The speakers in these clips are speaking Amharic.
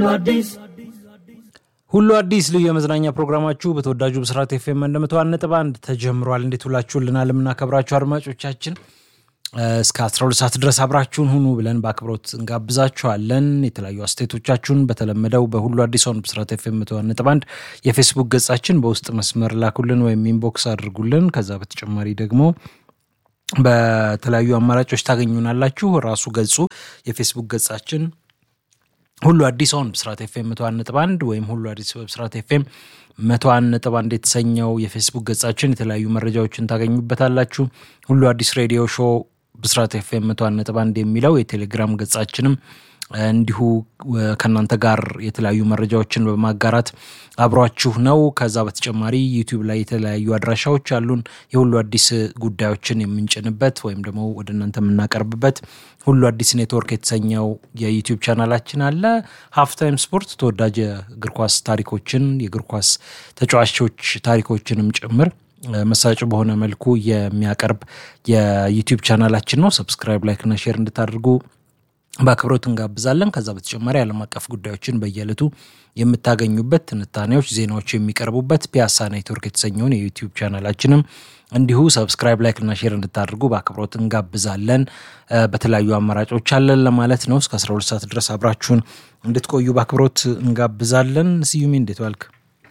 ሁሉ አዲስ ልዩ የመዝናኛ ፕሮግራማችሁ በተወዳጁ ብስራት ኤፍ ኤም መቶ አንድ ነጥብ አንድ ተጀምሯል። እንዴት ውላችሁልናል? የምናከብራችሁ አድማጮቻችን እስከ 12 ሰዓት ድረስ አብራችሁን ሁኑ ብለን በአክብሮት እንጋብዛችኋለን። የተለያዩ አስተያየቶቻችሁን በተለመደው በሁሉ አዲስ አሁን ብስራት ኤፍ ኤም መቶ አንድ ነጥብ አንድ የፌስቡክ ገጻችን በውስጥ መስመር ላኩልን ወይም ኢንቦክስ አድርጉልን። ከዛ በተጨማሪ ደግሞ በተለያዩ አማራጮች ታገኙናላችሁ። ራሱ ገጹ የፌስቡክ ገጻችን ሁሉ አዲስ አሁን ብስራት ኤፍኤም መቶ አንድ ነጥብ አንድ ወይም ሁሉ አዲስ በብስራት ኤፍኤም መቶ አንድ ነጥብ አንድ የተሰኘው የፌስቡክ ገጻችን የተለያዩ መረጃዎችን ታገኙበታላችሁ። ሁሉ አዲስ ሬዲዮ ሾው ብስራት ኤፍኤም መቶ አንድ ነጥብ አንድ የሚለው የቴሌግራም ገጻችንም እንዲሁ ከእናንተ ጋር የተለያዩ መረጃዎችን በማጋራት አብሯችሁ ነው። ከዛ በተጨማሪ ዩቲዩብ ላይ የተለያዩ አድራሻዎች አሉን። የሁሉ አዲስ ጉዳዮችን የምንጭንበት ወይም ደግሞ ወደ እናንተ የምናቀርብበት ሁሉ አዲስ ኔትወርክ የተሰኘው የዩቲዩብ ቻናላችን አለ። ሀፍታይም ስፖርት ተወዳጅ የእግር ኳስ ታሪኮችን የእግር ኳስ ተጫዋቾች ታሪኮችንም ጭምር መሳጭ በሆነ መልኩ የሚያቀርብ የዩቲዩብ ቻናላችን ነው። ሰብስክራይብ፣ ላይክና ሼር እንድታደርጉ በአክብሮት እንጋብዛለን። ከዛ በተጨማሪ ዓለም አቀፍ ጉዳዮችን በየዕለቱ የምታገኙበት ትንታኔዎች፣ ዜናዎች የሚቀርቡበት ፒያሳ ኔትወርክ የተሰኘውን የዩቲዩብ ቻናላችንም እንዲሁ ሰብስክራይብ ላይክና ሼር እንድታደርጉ በአክብሮት እንጋብዛለን። በተለያዩ አማራጮች አለን ለማለት ነው። እስከ 12 ሰዓት ድረስ አብራችሁን እንድትቆዩ በአክብሮት እንጋብዛለን። ስዩሜ እንዴት ዋልክ?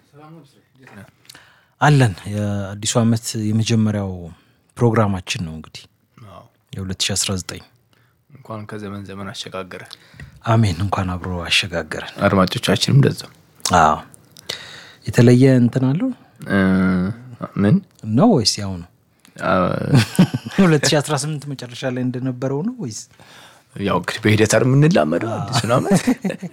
አለን። የአዲሱ ዓመት የመጀመሪያው ፕሮግራማችን ነው እንግዲህ የ2019 እንኳን ከዘመን ዘመን አሸጋገረ። አሜን። እንኳን አብሮ አሸጋገረን። አድማጮቻችንም እንደዛው አዎ። የተለየ እንትን አለው ምን ነው ወይስ ያው ነው? 2018 መጨረሻ ላይ እንደነበረው ነው ወይስ ያው እንግዲህ በሂደት አይደል የምንላመደው አዲሱን ዓመት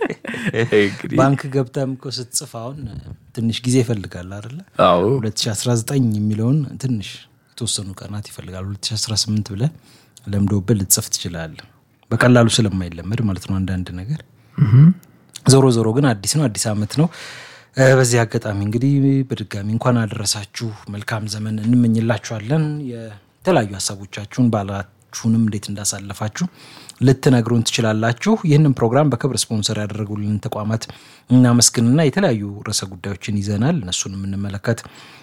እንግዲህ ባንክ ገብተህም እኮ ስትጽፍ አሁን ትንሽ ጊዜ ይፈልጋል አይደለ? አዎ 2019 የሚለውን ትንሽ የተወሰኑ ቀናት ይፈልጋል። 2018 ብለህ ለምዶብህ ልትጽፍ ትችላለህ። በቀላሉ ስለማይለመድ ማለት ነው አንዳንድ ነገር። ዞሮ ዞሮ ግን አዲስ ነው፣ አዲስ ዓመት ነው። በዚህ አጋጣሚ እንግዲህ በድጋሚ እንኳን አደረሳችሁ መልካም ዘመን እንመኝላችኋለን። የተለያዩ ሀሳቦቻችሁን ባላችሁንም እንዴት እንዳሳለፋችሁ ልትነግሩን ትችላላችሁ። ይህንን ፕሮግራም በክብር ስፖንሰር ያደረጉልን ተቋማት እናመስግንና የተለያዩ ርዕሰ ጉዳዮችን ይዘናል። እነሱን የምንመለከት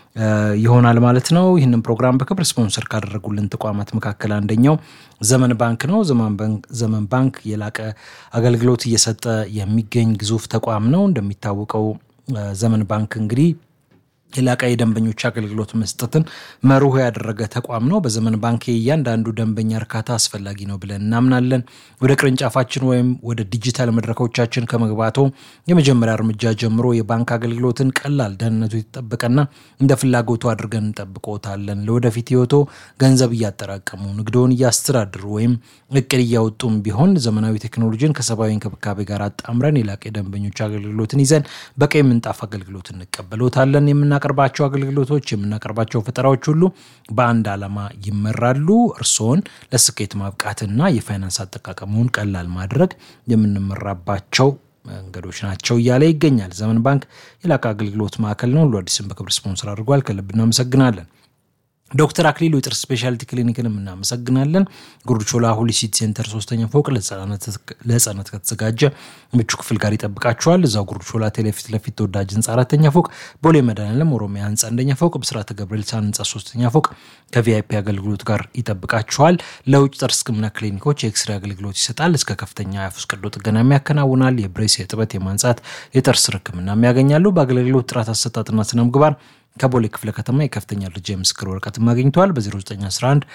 ይሆናል ማለት ነው። ይህንን ፕሮግራም በክብር ስፖንሰር ካደረጉልን ተቋማት መካከል አንደኛው ዘመን ባንክ ነው። ዘመን ባንክ የላቀ አገልግሎት እየሰጠ የሚገኝ ግዙፍ ተቋም ነው። እንደሚታወቀው ዘመን ባንክ እንግዲህ የላቀ የደንበኞች አገልግሎት መስጠትን መርሆ ያደረገ ተቋም ነው። በዘመን ባንክ የእያንዳንዱ ደንበኛ እርካታ አስፈላጊ ነው ብለን እናምናለን። ወደ ቅርንጫፋችን ወይም ወደ ዲጂታል መድረኮቻችን ከመግባቶ የመጀመሪያ እርምጃ ጀምሮ የባንክ አገልግሎትን ቀላል፣ ደህንነቱ የተጠበቀና እንደ ፍላጎቱ አድርገን እንጠብቆታለን። ለወደፊት ህይወቶ ገንዘብ እያጠራቀሙ ንግዶን እያስተዳድሩ ወይም እቅድ እያወጡም ቢሆን ዘመናዊ ቴክኖሎጂን ከሰብአዊ እንክብካቤ ጋር አጣምረን የላቀ የደንበኞች አገልግሎትን ይዘን በቀይ ምንጣፍ አገልግሎት እንቀበሎታለን። የምናቀርባቸው አገልግሎቶች የምናቀርባቸው ፈጠራዎች ሁሉ በአንድ ዓላማ ይመራሉ። እርስዎን ለስኬት ማብቃትና የፋይናንስ አጠቃቀሙን ቀላል ማድረግ የምንመራባቸው መንገዶች ናቸው እያለ ይገኛል። ዘመን ባንክ የላቀ አገልግሎት ማዕከል ነው። ሁሉ አዲስን በክብር ስፖንሰር አድርጓል። ከልብ እናመሰግናለን። ዶክተር አክሊሉ የጥርስ ስፔሻሊቲ ክሊኒክንም እናመሰግናለን። ጉርድቾላ ሆሊሲቲ ሴንተር ሶስተኛ ፎቅ ለህጻናት ከተዘጋጀ ምቹ ክፍል ጋር ይጠብቃቸዋል። እዛው ጉርድቾላ ቴሌፊት ለፊት ተወዳጅ ህንፃ አራተኛ ፎቅ፣ ቦሌ መድኃኔዓለም ኦሮሚያ ህንፃ አንደኛ ፎቅ፣ ብስራተ ገብርኤል ሳን ህንፃ ሶስተኛ ፎቅ ከቪአይፒ አገልግሎት ጋር ይጠብቃቸዋል። ለውጭ ጥርስ ህክምና ክሊኒኮች የኤክስሬ አገልግሎት ይሰጣል። እስከ ከፍተኛ የአፍ ውስጥ ቀዶ ጥገናም ያከናውናል። የብሬስ፣ የጥበት፣ የማንጻት፣ የጥርስ ህክምናም ያገኛሉ። በአገልግሎት ጥራት አሰጣጥና ስነ ምግባር ከቦሌ ክፍለ ከተማ የከፍተኛ ደረጃ የምስክር ወረቀትም አግኝተዋል። በ0911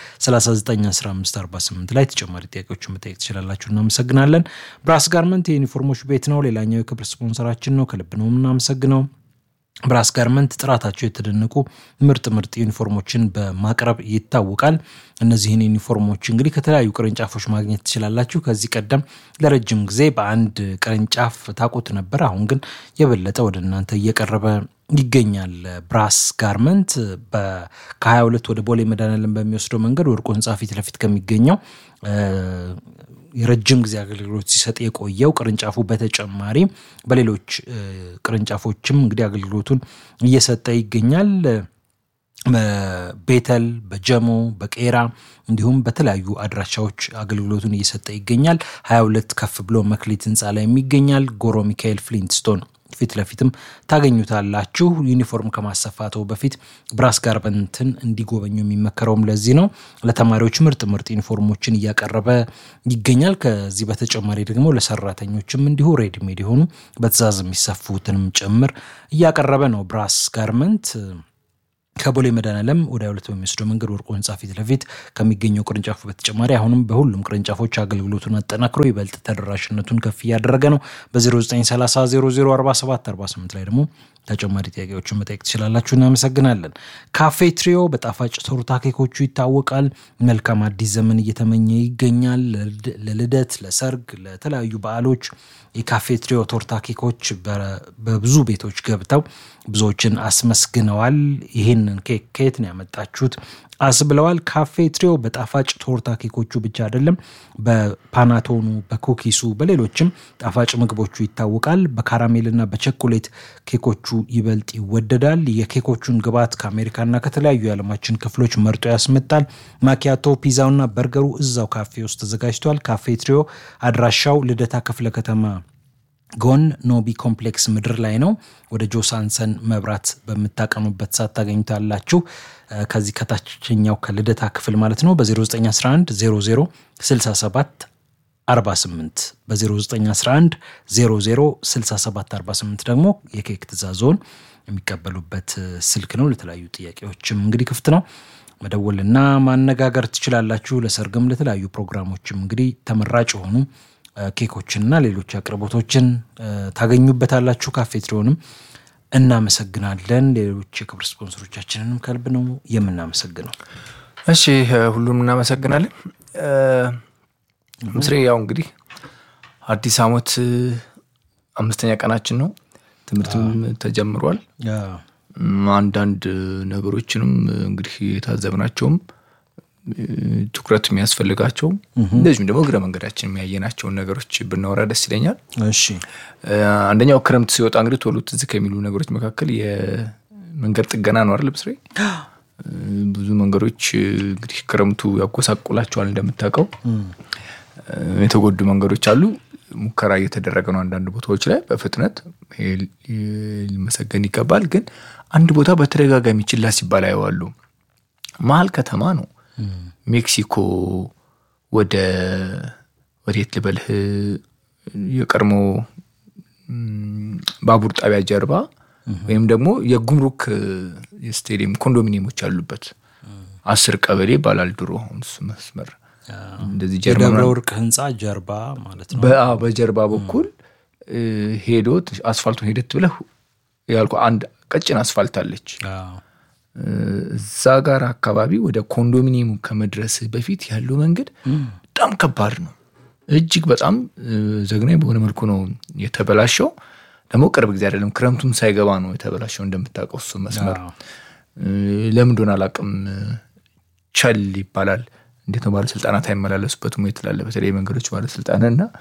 391548 ላይ ተጨማሪ ጥያቄዎችን መጠየቅ ትችላላችሁ። እናመሰግናለን። ብራስ ጋርመንት የዩኒፎርሞች ቤት ነው። ሌላኛው የክብር ስፖንሰራችን ነው። ከልብ ነው የምናመሰግነው። ብራስ ጋርመንት ጥራታቸው የተደነቁ ምርጥ ምርጥ ዩኒፎርሞችን በማቅረብ ይታወቃል። እነዚህን ዩኒፎርሞች እንግዲህ ከተለያዩ ቅርንጫፎች ማግኘት ትችላላችሁ። ከዚህ ቀደም ለረጅም ጊዜ በአንድ ቅርንጫፍ ታውቁት ነበር። አሁን ግን የበለጠ ወደ እናንተ እየቀረበ ይገኛል። ብራስ ጋርመንት ከ22 ወደ ቦሌ መድኃኔዓለም በሚወስደው መንገድ ወርቁ ህንፃ ፊት ለፊት ከሚገኘው የረጅም ጊዜ አገልግሎት ሲሰጥ የቆየው ቅርንጫፉ በተጨማሪ በሌሎች ቅርንጫፎችም እንግዲህ አገልግሎቱን እየሰጠ ይገኛል። በቤተል በጀሞ በቄራ እንዲሁም በተለያዩ አድራሻዎች አገልግሎቱን እየሰጠ ይገኛል። 22 ከፍ ብሎ መክሊት ህንፃ ላይ የሚገኛል። ጎሮ ሚካኤል ፍሊንትስቶን ፊት ለፊትም ታገኙታላችሁ። ዩኒፎርም ከማሰፋቱ በፊት ብራስ ጋርመንትን እንዲጎበኙ የሚመከረውም ለዚህ ነው። ለተማሪዎች ምርጥ ምርጥ ዩኒፎርሞችን እያቀረበ ይገኛል። ከዚህ በተጨማሪ ደግሞ ለሰራተኞችም እንዲሁ ሬዲሜድ የሆኑ በትእዛዝ የሚሰፉትንም ጭምር እያቀረበ ነው ብራስ ጋርመንት ከቦሌ መድኃኔዓለም ወደ ሁለት በሚወስደው መንገድ ወርቆ ህንፃ ፊት ለፊት ከሚገኘው ቅርንጫፉ በተጨማሪ አሁንም በሁሉም ቅርንጫፎች አገልግሎቱን አጠናክሮ ይበልጥ ተደራሽነቱን ከፍ እያደረገ ነው። በ0930 ላይ ደግሞ ተጨማሪ ጥያቄዎችን መጠየቅ ትችላላችሁ። እናመሰግናለን። ካፌ ትሪዮ በጣፋጭ ቶርታ ኬኮቹ ይታወቃል። መልካም አዲስ ዘመን እየተመኘ ይገኛል። ለልደት፣ ለሰርግ፣ ለተለያዩ በዓሎች የካፌ ትሪዮ ቶርታ ኬኮች በብዙ ቤቶች ገብተው ብዙዎችን አስመስግነዋል። ይህንን ኬክ ከየት ነው ያመጣችሁት አስብለዋል። ካፌ ትሪዮ በጣፋጭ ቶርታ ኬኮቹ ብቻ አይደለም፣ በፓናቶኑ፣ በኩኪሱ፣ በሌሎችም ጣፋጭ ምግቦቹ ይታወቃል። በካራሜልና በቸኮሌት ኬኮቹ ይበልጥ ይወደዳል። የኬኮቹን ግብዓት ከአሜሪካና ከተለያዩ የዓለማችን ክፍሎች መርጦ ያስመጣል። ማኪያቶ፣ ፒዛውና በርገሩ እዛው ካፌ ውስጥ ተዘጋጅቷል። ካፌ ትሪዮ አድራሻው ልደታ ክፍለ ከተማ ጎን ኖቢ ኮምፕሌክስ ምድር ላይ ነው። ወደ ጆሳንሰን መብራት በምታቀኑበት ሰዓት ታገኙታላችሁ። ከዚህ ከታችኛው ከልደታ ክፍል ማለት ነው። በ0911 00 67 48 በ0911 00 67 48 ደግሞ የኬክ ትእዛዞን የሚቀበሉበት ስልክ ነው። ለተለያዩ ጥያቄዎችም እንግዲህ ክፍት ነው። መደወልና ማነጋገር ትችላላችሁ። ለሰርግም ለተለያዩ ፕሮግራሞችም እንግዲህ ተመራጭ የሆኑ ኬኮችንና ሌሎች አቅርቦቶችን ታገኙበታላችሁ። ካፌ ትሪዮንም እናመሰግናለን። ሌሎች የክብር ስፖንሰሮቻችንንም ከልብ ነው የምናመሰግነው። እሺ ሁሉንም እናመሰግናለን። ምስሬ ያው እንግዲህ አዲስ ዓመት አምስተኛ ቀናችን ነው። ትምህርትም ተጀምሯል። አንዳንድ ነገሮችንም እንግዲህ የታዘብናቸውም ትኩረት የሚያስፈልጋቸው እንደዚሁም ደግሞ እግረ መንገዳችን የሚያየናቸውን ነገሮች ብናወራ ደስ ይለኛል። እሺ አንደኛው ክረምት ሲወጣ እንግዲህ ቶሎ ትዝ ከሚሉ ነገሮች መካከል የመንገድ ጥገና ነው አይደል ብስሬ? ብዙ መንገዶች እንግዲህ ክረምቱ ያጎሳቁላቸዋል። እንደምታውቀው የተጎዱ መንገዶች አሉ። ሙከራ እየተደረገ ነው አንዳንድ ቦታዎች ላይ በፍጥነት ሊመሰገን ይገባል። ግን አንድ ቦታ በተደጋጋሚ ችላ ሲባል አየዋሉ። መሀል ከተማ ነው ሜክሲኮ ወደ ወዴት ልበልህ የቀድሞ ባቡር ጣቢያ ጀርባ ወይም ደግሞ የጉምሩክ ስቴዲየም ኮንዶሚኒየሞች ያሉበት አስር ቀበሌ ይባላል ድሮ። አሁን እሱ መስመር እንደዚህ የደብረ ወርቅ ህንፃ ጀርባ ማለት ነው። በጀርባ በኩል ሄዶ አስፋልቱን ሄደት ብለህ ያልኩ አንድ ቀጭን አስፋልት አለች። እዛ ጋር አካባቢ ወደ ኮንዶሚኒየሙ ከመድረስ በፊት ያለው መንገድ በጣም ከባድ ነው። እጅግ በጣም ዘግናኝ በሆነ መልኩ ነው የተበላሸው። ደግሞ ቅርብ ጊዜ አይደለም፣ ክረምቱም ሳይገባ ነው የተበላሸው። እንደምታውቀው እሱ መስመር ለምን እንደሆነ አላውቅም፣ ቸል ይባላል። እንዴት ነው ባለስልጣናት አይመላለሱበትም ወይ ትላለህ። በተለይ መንገዶች ባለስልጣንና